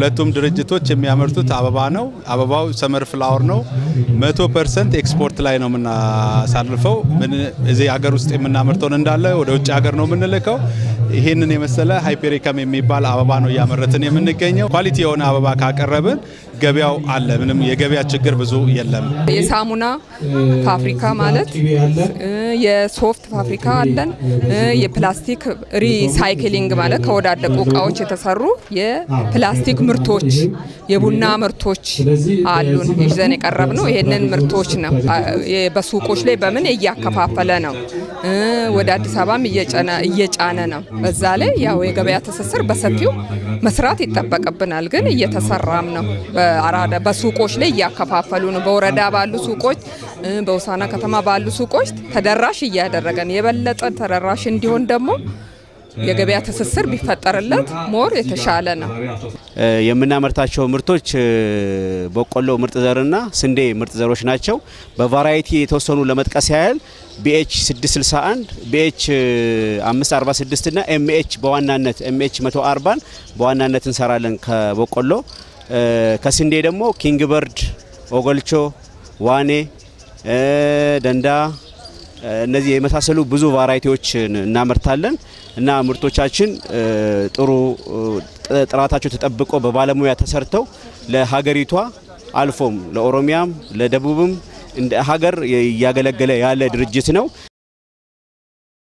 ሁለቱም ድርጅቶች የሚያመርቱት አበባ ነው። አበባው ሰመር ፍላወር ነው። መቶ ፐርሰንት ኤክስፖርት ላይ ነው የምናሳልፈው። ምን እዚህ ሀገር ውስጥ የምናመርተውን እንዳለ ወደ ውጭ ሀገር ነው የምንልከው። ይህንን የመሰለ ሃይፔሪከም የሚባል አበባ ነው እያመረትን የምንገኘው። ኳሊቲ የሆነ አበባ ካቀረብን ገበያው አለ። ምንም የገበያ ችግር ብዙ የለም። የሳሙና ፋብሪካ ማለት የሶፍት ፋብሪካ አለን። የፕላስቲክ ሪሳይክሊንግ ማለት ከወዳደቁ እቃዎች የተሰሩ የፕላስቲክ ምርቶች፣ የቡና ምርቶች አሉን ይዘን የቀረብ ነው። ይህንን ምርቶች ነው በሱቆች ላይ በምን እያከፋፈለ ነው። ወደ አዲስ አበባም እየጫነ ነው። በዛ ላይ ያው የገበያ ትስስር በሰፊው መስራት ይጠበቅብናል፣ ግን እየተሰራም ነው። በአራዳ በሱቆች ላይ እያከፋፈሉ ነው። በወረዳ ባሉ ሱቆች፣ በውሳና ከተማ ባሉ ሱቆች ተደራሽ እያደረገን የበለጠ ተደራሽ እንዲሆን ደግሞ የገበያ ትስስር ቢፈጠርለት ሞር የተሻለ ነው። የምናመርታቸው ምርቶች በቆሎ ምርጥ ዘርና ስንዴ ምርጥ ዘሮች ናቸው። በቫራይቲ የተወሰኑ ለመጥቀስ ያህል ቢኤች 661 ቢኤች 546 እና ኤምኤች በዋናነት ኤምኤች 140 በዋናነት እንሰራለን ከበቆሎ ከስንዴ ደግሞ ኪንግ በርድ፣ ኦገልቾ፣ ዋኔ፣ ደንዳ እነዚህ የመሳሰሉ ብዙ ቫራይቲዎችን እናመርታለን እና ምርቶቻችን ጥሩ ጥራታቸው ተጠብቆ በባለሙያ ተሰርተው ለሀገሪቷ አልፎም ለኦሮሚያም ለደቡብም እንደ ሀገር እያገለገለ ያለ ድርጅት ነው።